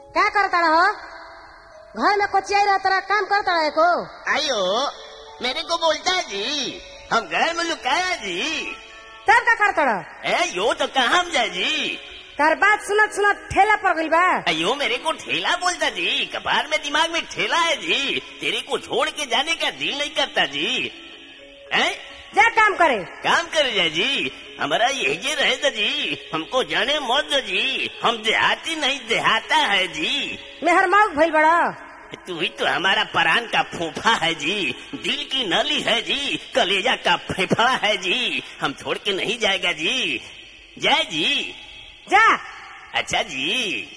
क्या करता रहो घर में कोचिया रहता रहा काम करता रहे को आयो मेरे को बोलता है जी हम घर में लुकाया जी तब का करता रहो ए यो तो कहाँ हम जाए जी तार बात सुनत सुनत ठेला पड़ गई बा अयो मेरे को ठेला बोलता जी कपार में दिमाग में ठेला है जी तेरे को छोड़ के जाने का दिल नहीं करता जी हैं जा काम करे काम कर जा जी हमारा यही रहे था जी हमको जाने मौत दो जी हम देहाती नहीं देहाता है जी मेहर मौक भइल बड़ा तू ही तो हमारा परान का फूफा है जी दिल की नली है जी कलेजा का फेफड़ा है जी हम छोड़ के नहीं जाएगा जी जय जी जा अच्छा जी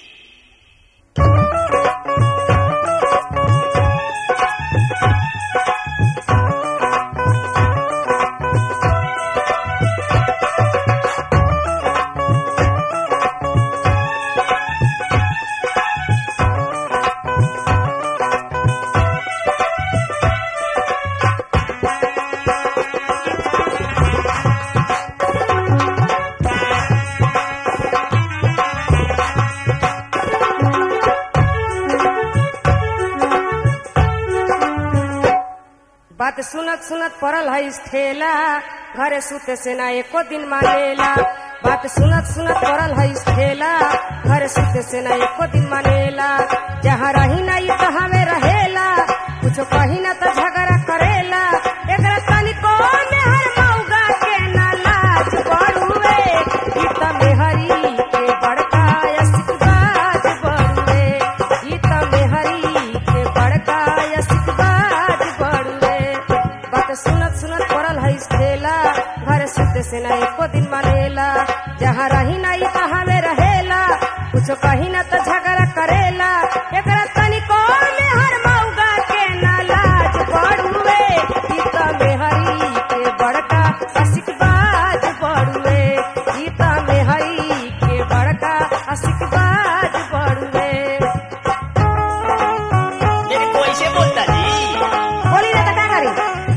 बात सुनत सुनत पड़ल है इस ठेला घरे सुते से ना एको दिन मानेला बात सुनत सुनत पड़ल है इस ठेला घरे सुते से ना एको दिन मानेला जहाँ रही ना ये तहाँ में रहेला कुछो कही ना तो झगड़ा करेला एकरा तनिको मेहर मौगा के ना लाज बड़ुए ई त मेहरी के बड़का यसिकबाज बड़ुए ई त मेहरी के बड़का यसिकबाज बड़ुए बात सुनत सुनत पड़ल है इस ठेला घर सुते से ना एको दिन मानेला जहाँ रही ना ई तहाँ में रहेला कुछो कही ना तो झगड़ा करेला एकरा तनिको मेहर मौगा के ना लाज बड़ुए ई त मेहरी के बड़का असिकबाज बड़ुए ई त मेहरी के बड़का असिकबाज बड़ुए मेरे को ऐसे बोलता जी बोली ना तो का करी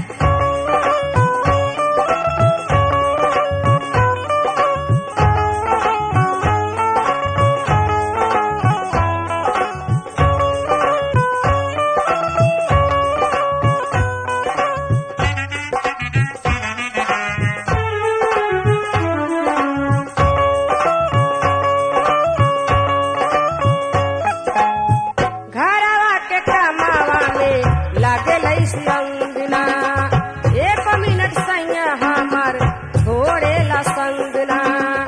घरवा के कमावा में लागे लैसी अंगना एक मिनट सैया हमार छोड़ेला संगना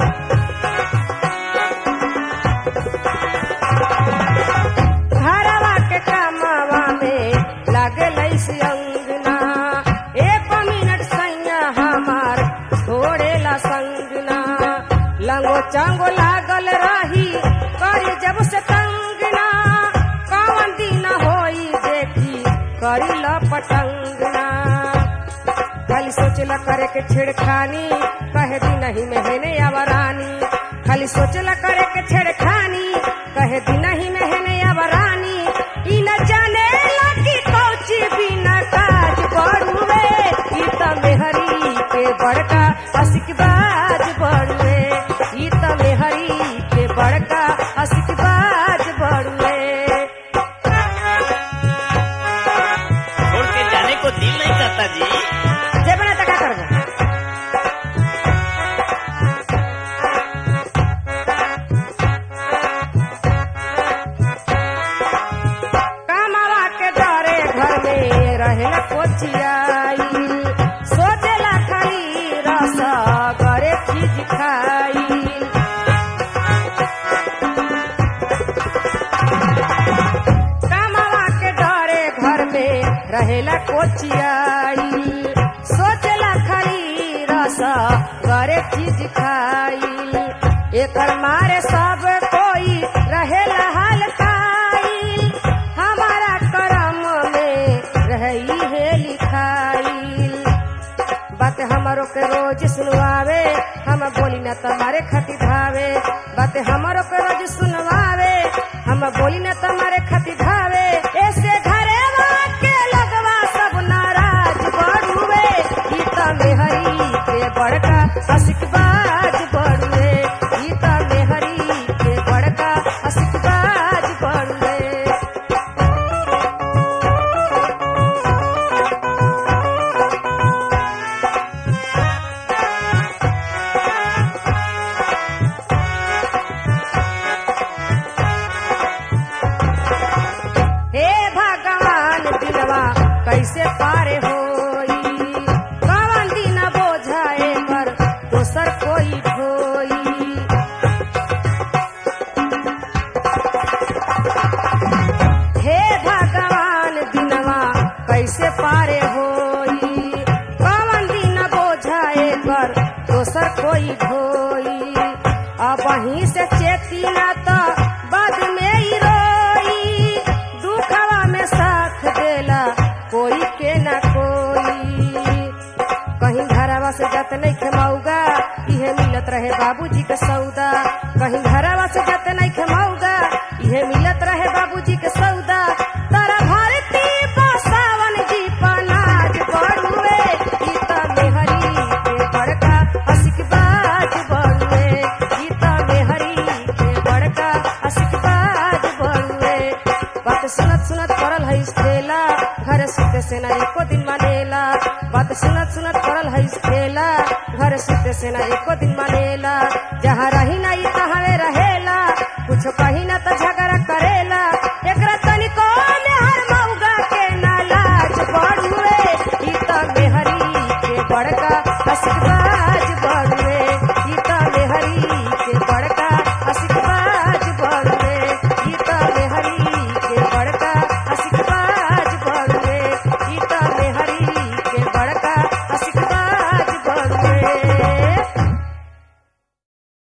घरवा के कमावा में लागे लैसी अंगना एक मिनट सैया हमार छोड़ेला संगना लंगो चांगो लागल रही करी जब से तंगना कौन दिन होई देखी करी ल पटंगना खाली सोचला करे के छेड़खानी कहे दी नहीं मेहने आवरानी खाली सोचला करे के छेड़खानी कहे दी नहीं मेहने आवरानी ई न जाने लगी कौची बिना काज बड़ुए ई त मेहरी के बड़का असिकबाज बड़ुए ई त मेहरी के बड़का असिकबाज बड़ुए छोड़ के जाने को दिल नहीं करता जी जेबना तका करबो कामावा के डरे घर में रहे कोचियाई सोचेला खाली रस करे चीज खाई कामावा के डरे घर में रहेला कोचियाई सोचला खाली रस करे चीज खाई एकर मारे सब कोई रहेला हलकाई हमारा करम में रही है लिखाई बात हमारो के रोज सुनवावे हम बोली न तुम्हारे खती धावे बात हमारो के रोज सुनवावे हम बोली न तुम्हारे खती धावे ऐसे घरे के लगवा सब नाराज बड़ुए गीता में हरी के बड़का असिकबाज बड़ुए गीता में हरी कैसे पारे होई कवन दिन बोझाए पर दोसर कोई ढोई हे भगवान दिनवा कैसे पारे होई कवन दिन बोझाए पर दोसर कोई ढोई अब वहीं से चेती ना तो बाद में ही रोई दुखवा में साथ देला कोई के ना कोई कहीं घरवा से जत नहीं खेमौगा इहे मिलत रहे बाबूजी के सौदा कहीं घरवा से जत नहीं खेमौगा इहे मिलत रहे बाबूजी के सौदा तारा भारती बसावन जी पनाज बड़ुए ई त मेहरी के बड़का हसिक बाज बड़ुए ई त मेहरी के बड़का हसिक बाज बड़ुए बात सुनत सुनत पड़ल है ठेला घर सुते से ना एको दिन मानेला बात सुनत सुनत पड़ल है ठेला घर सुते से ना एको दिन मानेला जहाँ रही नहीं तहाँ